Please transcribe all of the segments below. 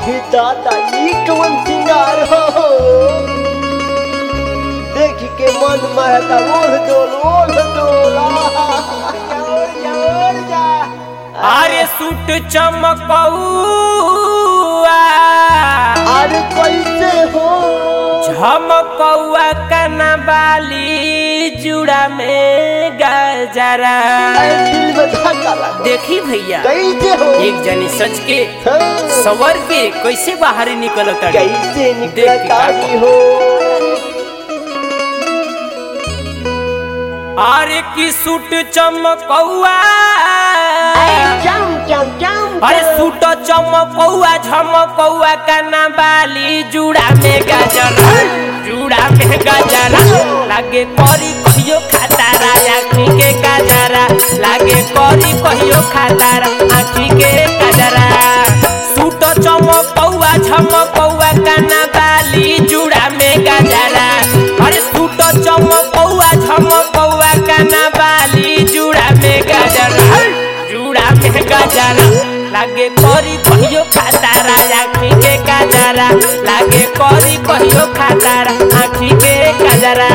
आही दादा ई कवन सिंगार हो देख के मन महता ओढ़ डोल ओढ़ डोल आहा, ओढ़ जा ओढ़ जा अरे सूट चमकौआ अरे कैसे हो झमकौआ कना बाली जुड़ा में गजरा अरे दिल में धक्का लगा देखी भैया कैसे हो एक जनी सच के हाँ, सवर के कैसे बाहर निकल कैसे देख के निकलता का- हो अरे की सूट चमकौआ जाम जाम जाम अरे सूट चमकौआ झमकौआ कना बाली जुड़ा में गजरा जुड़ा में गजरा लागे करी कहियो खातारा आँखी के गजरा लागे करी कहियो खातारा आँखी के गजरा सूट चमकौआ झमकौआ कना बाली जुड़ा में गजरा अरे सूट चमकौआ झमकौआ कना बाली जुड़ा में गजरा जुड़ा में गजरा लागे करी कहियो खातारा आँखी के गजरा लागे करी कहियो खातारा आँखी के गजरा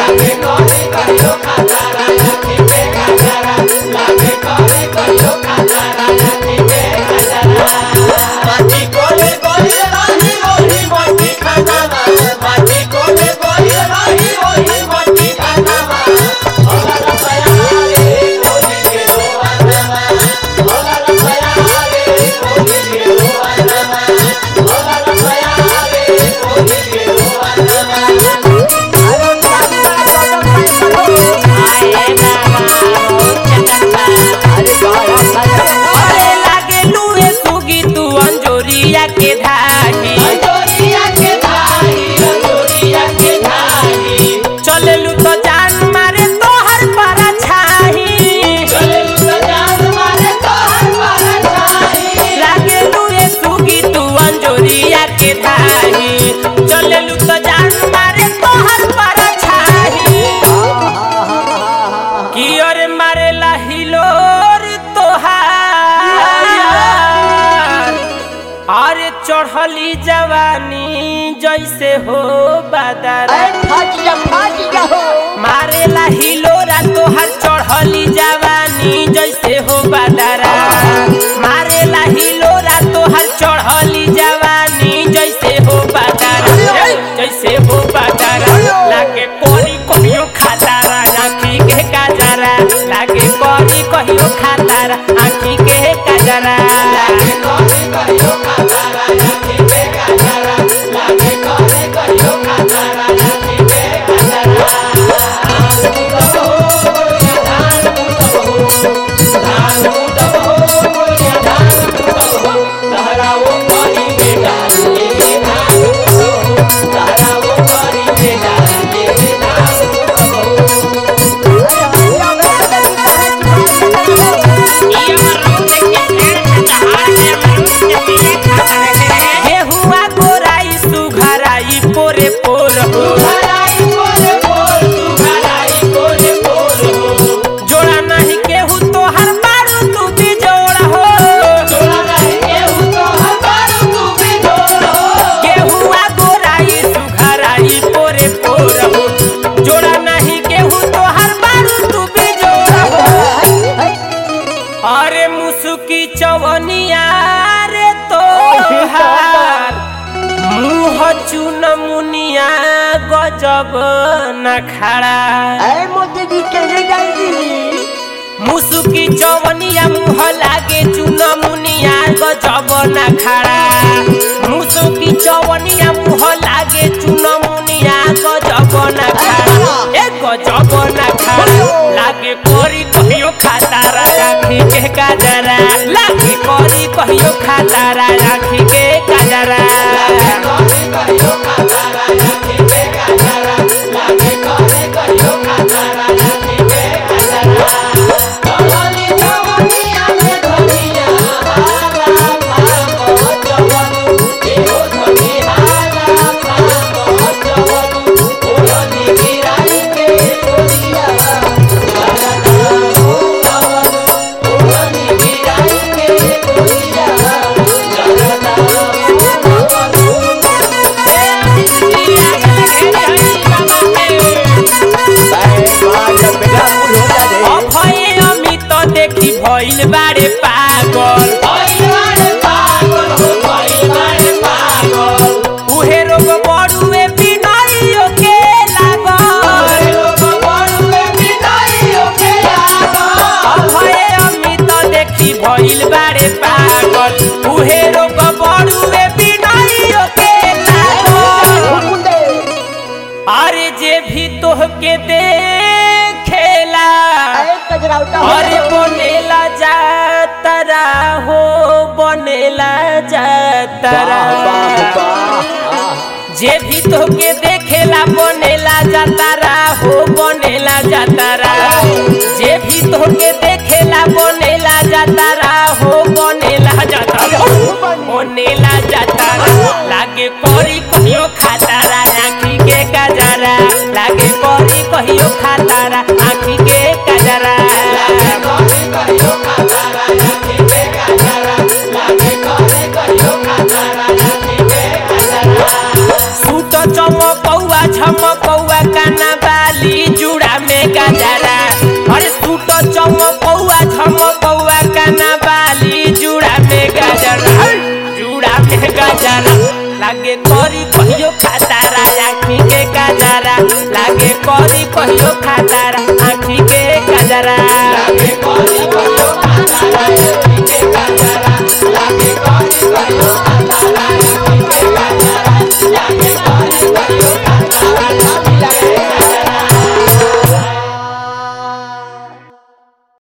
अरे लागे लुए सुगी तू अंजोरिया के धागी चलेलू तो जान मारे तोहर पारा छाही लागे लुए सुगी तू अंजोरिया के धागी चलेलू तो जान मारे तोहर पारा छाही की ओर मारे हिलोर तोहार अरे चढ़ली जवानी जैसे हो बादरा मारेला हिलोरा तोहर चढ़ली जवानी जैसे हो बादरा मारेला हिलोरा तोहर चढ़ली जवानी जैसे हो बादरा जैसे हो बादरा लागे कोरी कहियो खातारा आँखी के काजरा लागे कोरी कहियो खातारा आँखी के काजरा गेहुआ गोराई सुघराई पोरे पोर हो जोड़ा नहीं केहू तोहर मारू तू भी जोड़ा हो गेहुआ गोराई सुघराई पोरे पोर हो जोड़ा नहीं केहू तोहर मारू तू भी जोड़ा हो अरे मुसुकी चवनिया रे तोहार मुँह चुन मुनिया गजब न खड़ा मुसुकी चवनिया मुँह लागे चुन मुनिया गजब न खड़ा मुसुकी चवनिया मुँह लागे चुन मुनिया गजब न खड़ा ए गजब न खड़ा लागे कोरी कहियो खातारा आँखी के काजरा लागे कोरी कहियो खातारा आँखी के काजरा Oh, भइल बारे पागल उहे रोग बड़ुए बिनाइयो के लागल अभय अमित देखी भइल बारे पागल उहे रोग बड़ुए बिनाइयो के लागल मुंडे अरे जे भी तोहके देखेला अरे कजरा उल्टा हो अरे बनेला जातरा हो बनेला जातरा वाह वाह वाह जे भी तोहके देखेला बनेला जातारा हो बनेला जातारा जे भी तोहके देखेला बनेला जातारा हो बनेला जातारा बनेला जातारा लागे परी कहियो खातारा आँखी के गजरा लागे परी कहियो खातारा आँखी के गजरा सूट चमकौआ झमकौआ काना बाली जुड़ा में गजरा अरे सूट चमकौआ झमकौआ काना बाली जुड़ा में गजरा जुड़ा में गजरा लागे करी कहियो खातारा आँखी के गजरा लागे करी कहियो खातारा आँखी के गजरा